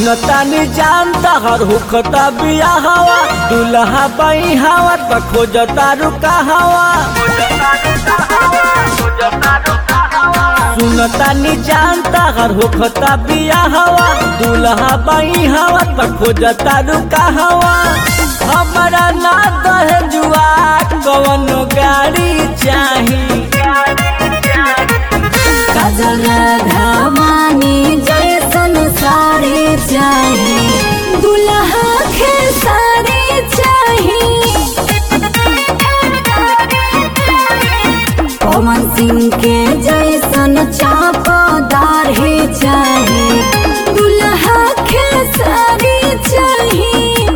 सुनतानी जानता हर हुखता बिया हवा दुल्हा बई हवा त खोजता रुका हवा सुनतानी जानता हर होखता बिया हवा दुल्हा बई हवा त खोजता रुका हवा हमारा ना दहजुआ कवन गाड़ी चाही काजल धामानी जैसन साड़ी चाही दुल्हा के साड़ी चाही पवन सिंह के जैसन चापादार ही चाही दुल्हा के साड़ी चाही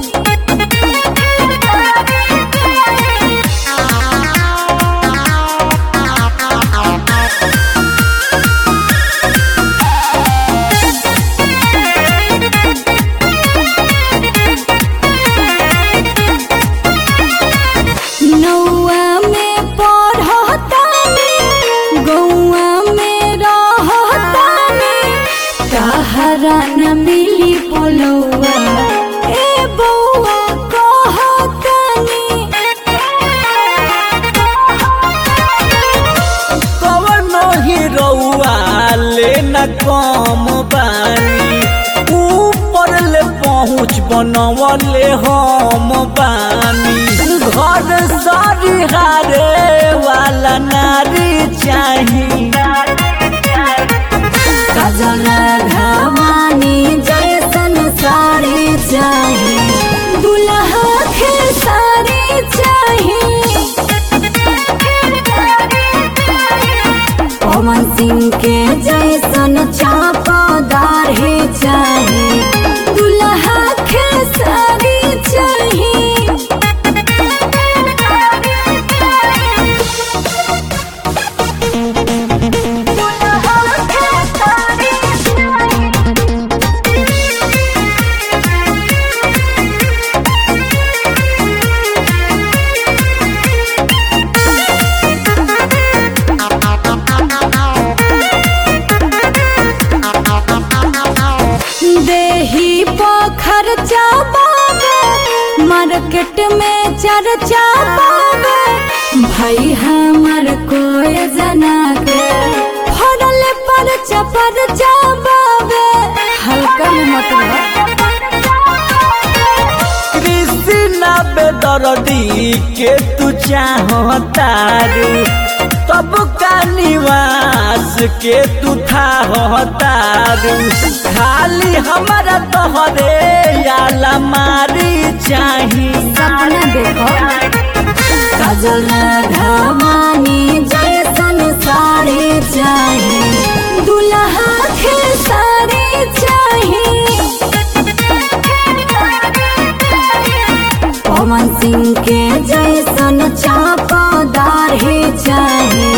नौआ में पढ़तानी गौआ में रहतानी कहरा न मिली पोलौआ ए बौआ कहतानी कवन ही रउआ ले न कम बानी ऊपर ले पहुँच बनवले हम बानी घर सारी हारे वाला नारी चाही काजल घमानी जैसन साड़ी चाही दुल्हा के साड़ी चाही पवन सिंह के जैसन चापादार ही चाही दुल्हा के साड़ी चाही देही पोखर चाबावे मार्केट में चर्चा पावे भाई हमर कोई जना के फड़ल पर चपर चाबावे हल्का में मतलब कृष्णा बेदर्दी के तू चाहतारू तब का निवास के तू थाहतारू खाली हमारा तोहरे याला मारी चाही सपना देखो काजल धामानी जैसन साड़ी चाही दुल्हा के साड़ी चाही पवन सिंह के जैसन चापादार ही चाही